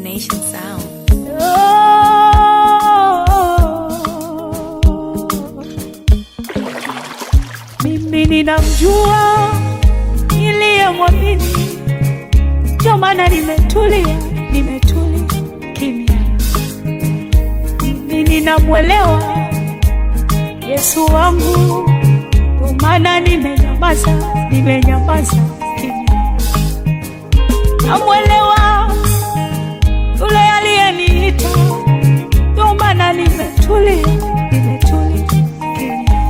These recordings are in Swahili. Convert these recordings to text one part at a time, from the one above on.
Nation Sound. Mimi ninamjua niliyemwamini, ndio maana nimetulia, nimetulia kimya. Mimi ninamwelewa Yesu wangu, ndio maana nimenyamaza, nimenyamaza kimya. Namwelewa yule aliyeniita, ndio maana nimetulia, nimetulia kimya.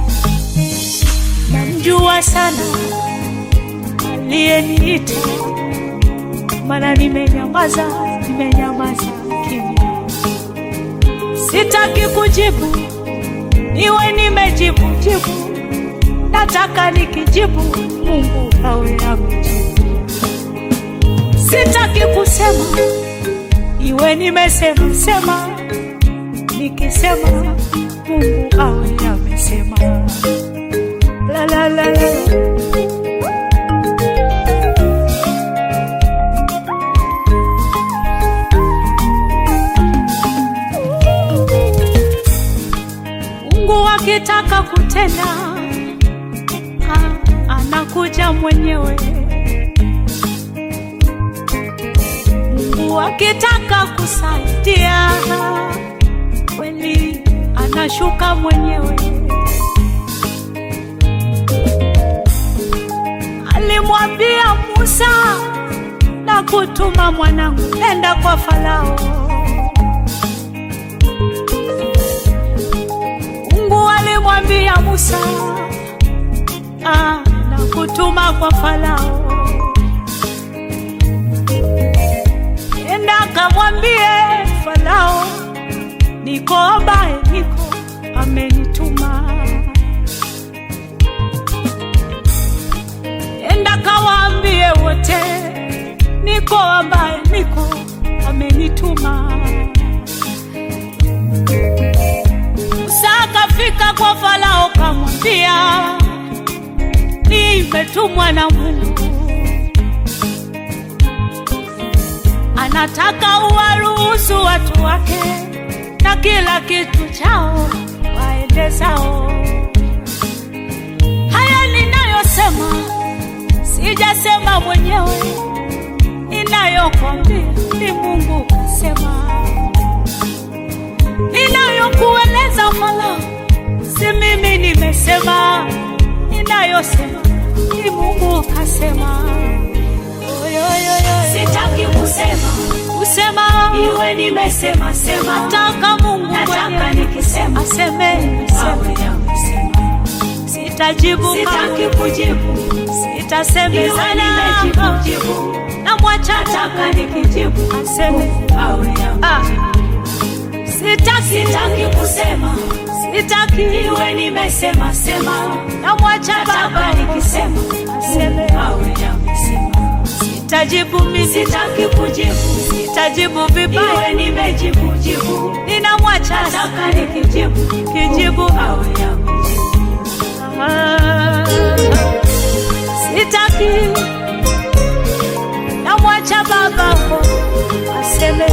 Namjua sana aliyeniita, maana nimenyamaza, nimenyamaza kimya. Sitaki kujibu, niwe nimejibu jibu, nataka nikijibu Mungu awe amejibu. Sitaki kusema, iwe nimesema sema, nikisema Mungu awe amesema. La la la la. Mungu akitaka kutenda ah, anakuja mwenyewe. Mungu akitaka kusaidia kweli anashuka mwenyewe. Alimwambia Musa na kutuma mwanangu, nenda kwa Farao. Mungu alimwambia Musa ah, na kutuma kwa Farao, nenda kamwambie Farao, niko ambaye niko amenituma. Nenda kawaambie wote, niko ambaye niko amenituma. Musa akafika kwa Farao kamwambia, nimetumwa na Mungu, anataka uwaruhusu watu wake na kila kitu chao waende zao. Haya ninayosema sijasema mwenyewe, ninayokwambia ni Mungu kasema ninayokueleza Farao, si mimi nimesema, ninayosema ni Mungu kasema. Oyoyoyo. Sitaki kusema Kusema iwe nimesema sema, nataka Mungu nataka mwenyewe nikisema aseme, awe aseme. amesema. Sitajibu Sitaki kujibu iwe sitasemezana, nimejibu jibu, namwacha nataka nikijibu aseme. awe Ah, amesema. sitaki Sitaki kusema sitaki, iwe nimesema sema, namwacha nataka Baba nikisema aseme. awe amesema. Sitajibu mimi, Sitaki kujibu sitajibu vibaya, iwe nimejibu jibu, ninamwacha nataka nikijibu kijibu. awe amesema. Ah, sitaki, namwacha Baba aseme.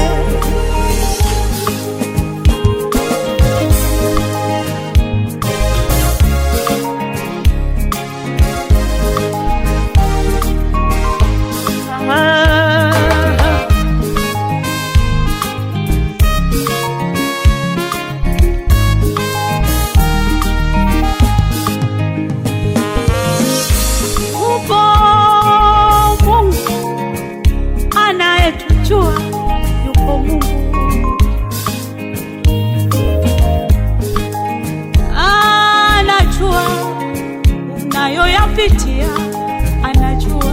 Ah, Upo Mungu anayetujua, yupo Mungu anajua unayoyapitia, anajua.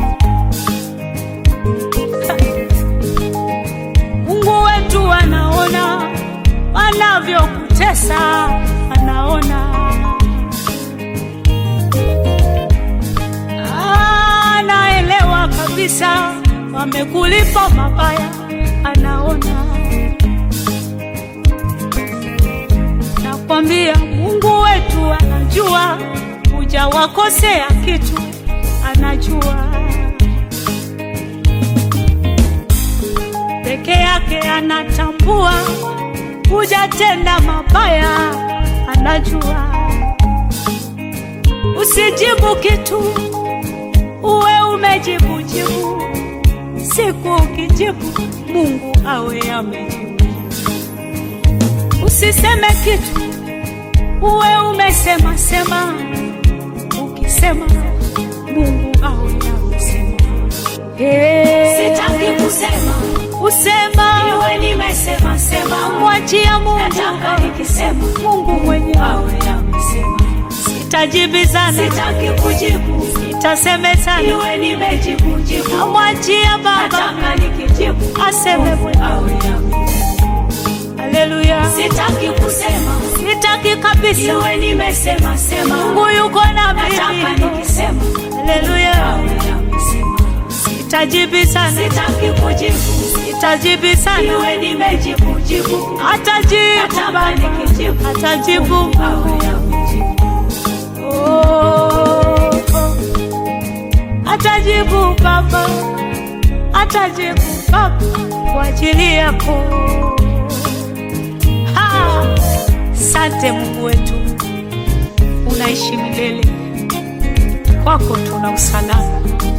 Mungu wetu anaona wanavyokutesa, anaona anaelewa kabisa wamekulipa mabaya, anaona. Nakwambia Mungu wetu anajua, hujawakosea kitu, anajua. yake anatambua, hujatenda mabaya, anajua. Usijibu kitu, uwe umejibu jibu. Siku ukijibu, Mungu awe amejibu. Usiseme kitu, uwe umesema sema. Ukisema, Mungu awe amesema. Hey. Sitaki kusema, Usema iwe nimesema sema. mwachia Mungu, Nataka nikisema, Mungu mwenyewe. awe amesema. Sitajibizana, Sitaki kujibu, sitasemezana, iwe nimejibu jibu. mwachia Baba Nataka nikijibu, aseme mwenyewe. awe amesema. Haleluya, Sitaki kusema, sitaki kabisa. iwe nimesema sema. Mungu yuko na Nataka mimi. nikisema, Haleluya, awe amesema. sitajibizana, Sitaki kujibu, sitajibizana, iwe nimejibu jibu. atajibu Nataka Baba, nikijibu, atajibu awe amejibu. Oh, oh. Atajibu Baba, atajibu Baba kwa ajili yako. Ha! Sante Mungu wetu, unaishi milele, kwako tuna usalama.